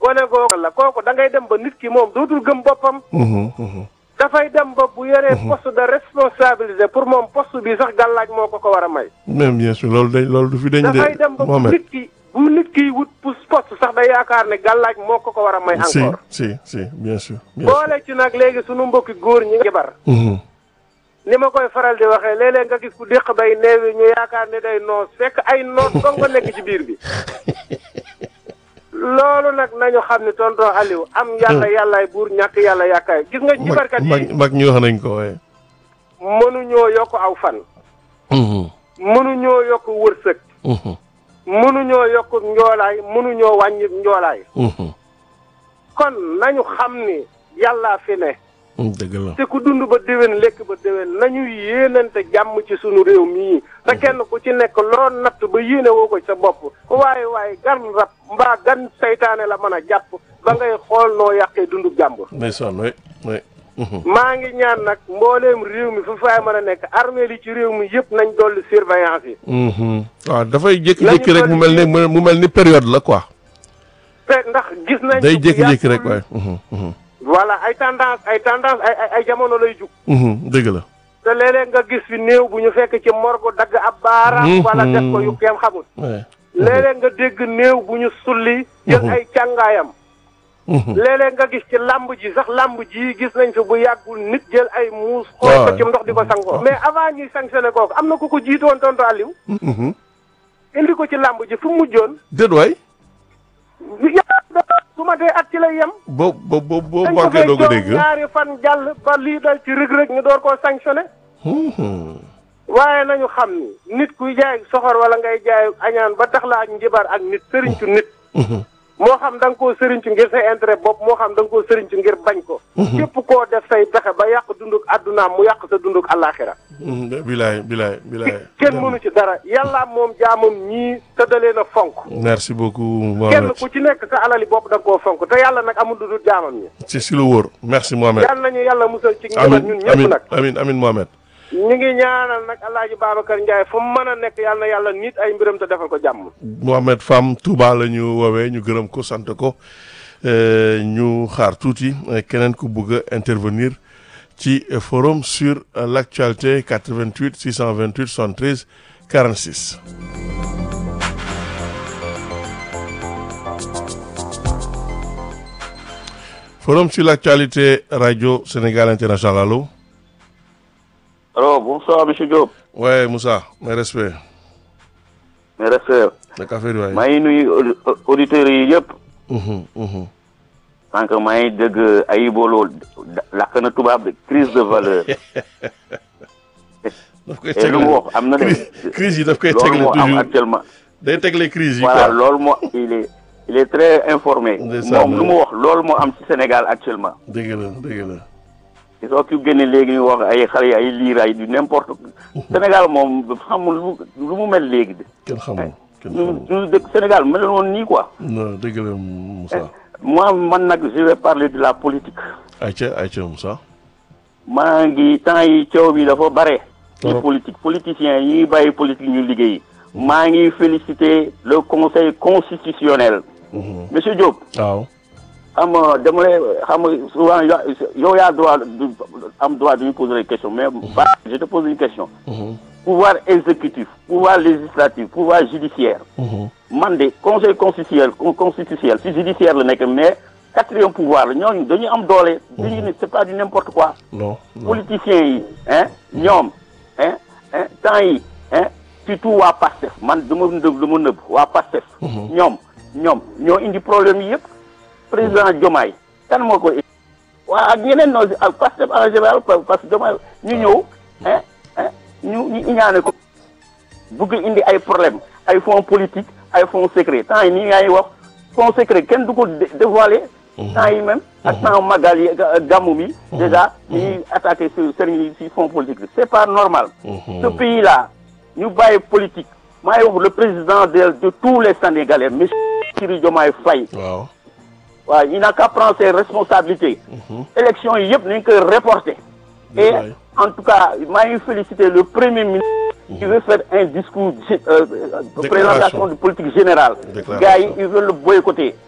gone googu la kooku da ngay dem ba nit ki moom dootul gëm boppam Mhm, mhm. dafay dem ba bu yoree poste de responsabilité pour moom poste bi sax gàllaaj moo ko ko war a may même bien sûr loolu dañ loolu du fi dañ dafay dem de ba bu Mohamed nit ki bu nit ki wut pour poste sax day yaakaar ne gàllaaj moo ko ko war a may si encore si si bien sûr bien sûr boole ci nag léegi sunu mbokki góor ñi jabar Mhm. ni ma koy faral di waxee léeg-léeg nga gis ku déq bay neewi ñu yaakaar ne day noos fekk ay noos dong nga nekk ci biir bi loolu nag nañu xam ne tonton Aliou am yàlla yàllaay buur ñàkk yàlla yàkkaay gis nga mag jibarkat mag yi mag ñi wax nañ ko waaye mënuñoo yokk aw fan Mhm, mënuñoo yokk wërsëg mhm, mënuñoo yokk njoolaay mënuñoo wàññi njoolaay mhm. kon nañu xam ni yàllaa fi ne dëgg la te ku dund ba déwén lekk ba déwén nañu yéenante jàmm ci sunu réew mii te kenn ku ci nekk loo natt ba yéene woo ko sa bopp waaye waaye gan rab mbaa gan saytaane la mën a jàpp ba ngay xool noo yàqee dundu jàmbur ndeysaan oui oui Mhm. maa ngi ñaan nag mbooleem réew mi fu faay mën a nekk armée li ci réew mi yëpp nañ dolli surveillance yi Mhm. waaw dafay jékki-jékki rek mu mel ni mu mel ni période la quoi te ndax gis nañ day bu jékki-jékki yàggul- rek waaye Mhm, mhm. voilà ay tendance ay tendance ay ay ay jamono lay jug Mhm, dëgg la te léeg-léeg nga gis fi néew bu ñu fekk ci morgue dagg ab baaraam Mhm. wala def ko yu kenn xamul ouais. léeg-léeg nga dégg néew bu ñu sulli jël Mhm. ay càngaayam Mhm. léeg-léeg nga gis ci làmb ji sax làmb ji gis nañ fi bu yàggul nit jël ay muus xool waaw ko ci ndox di ko sangoo mais avant ñuy sanctionné kooku am na ku ko jiitoon tonto Aliou Mhm. indi ko ci làmb ji fu mu mujjoon déet waay yàlla su ma dee at ci lay yem boo boo boo boo dañ ko manqué fay doo ko jox dégg ñaari fan jàll ba lii dal ci rëg-rëg ñu door koo sanctionné Mhm. waaye nañu xam ni nit kuy jaay soxor wala ngay jaay añaan ba tax la ak njibar ak nit sëriñcu nit Mhm. moo xam da nga koo sëriñcu ngir sa intérêt bopp moo xam da nga koo sëriñcu ngir bañ ko képp koo def say pexe ba yàq dunduk addunaam mu yàq sa dunduk àllaaxira Mhm. bilaay bilaay bilaay kenn mënu ci dara yàlla moom jaamam ñii tëddalee na fonk merci beaucoup kenn Mohamed ku ci nekk sa alali bopp da nga koo fonk te yàlla nag amul lu dul jaamam ñi ci si lu wóor merci Mohamed yàlla nañu yàlla musal ci njabar amin ñun ñëpp amin nag amin amin Mohamed ñu ngi ñaanal nag alaaji Babacar Ndiaye fu mu mën a nekk yàlla na yàlla nit ay mbiram te defal ko jàmm Mohamed Fam Touba la ñu woowee ñu gërëm ko sant ko euh, ñu xaar tuuti euh, keneen ku bëgg a intervenir ci euh, forum sur euh, l'actualité 88 628 73 46. forum sur l'actualité radio Sénégal international allo. Alors, bonsoir, monsieur Diop. ouais Moussa mes respects. Mes respects. naka affaire yi waay. maa ngi nuyu audi- auditeurs yi yëpp. Mhm, mhm. sànq maa ngi dégg ayibolo lakk na tubaab de crise de valeur. daf koy et lu mu wax am na de. crise crise yi daf koy loolu tegle moo am toujours actuellement. day tegle crise yi voilà quoi. loolu moo il est il est très informé. Ndeysaan, moom lu mu wax loolu moo am ci Sénégal actuellement. dëgg la dëgg la. soo ki génne léegi ñu wax ay xale yi ay liir ay du n'importe Sénégal moom xamul lu lu mu mel léegi de. kenn xamul kenn ñu xamul. ñu dëkk Sénégal mel woon nii quoi. non dëgg la Moussa. moi man nag je vais parler de la politique. ayca ayca Moussa. maa ngi temps yi coow bi dafa bare. ci Trop. politique politiciens yi bàyyi politique ñu liggéey. maa ngi féliciter le conseil constitutionnel. Mhm. monsieur Diop. waaw. xam nga dama lay xam nga souvent yo- yow yaa droit du am droit de ñu poser des questions mais. ba je te pose une question. Mhm, pouvoir exécutif pouvoir législatif pouvoir judiciaire. mhm. man de conseil constitutionnel con- constitutionnel si judiciaire la nekk mais quatrième pouvoir la ñooñu dañuy am doole. dañuy ne c'est pas du n'importe quoi. non non. politiciens yi hein ñoom hein hein temps yi hein surtout waa PASTEF man dama nëb dama nëb waa PASTEF ñoom ñoom ñoo indi problème yi yëpp président Diomaye kan moo ko indi waa ak ñeneen noo ak PASTEF en général pa- parce que Diomaye ñu ñëw hein hein ñu ñu iñaane ko bëgg indi ay problème ay fonds politique ay fonds secret temps yi nii ngay wax fonds secret kenn du ko dé- dévoiler temps yi même ak temps magal yi ga- gàmmu bi déjà ñuy attaqué sur sëriñ yi si fonds politique c'est pas normal Mhm. ce pays là ñu bàyyi politique maa ngi wax le président de de tous les Sénégalais monsieur Bassirou Diomaye Faye waaw. waaw il n'a qu'à prendre ses responsabilités élection yi yëpp nañ koy reporter et Désolé. en tout cas maa ngi féliciter le premier ministre qui veut faire un discours euh, euh, Déclaration. présentation de politique générale Déclaration. gars yi ils veulent le boycotter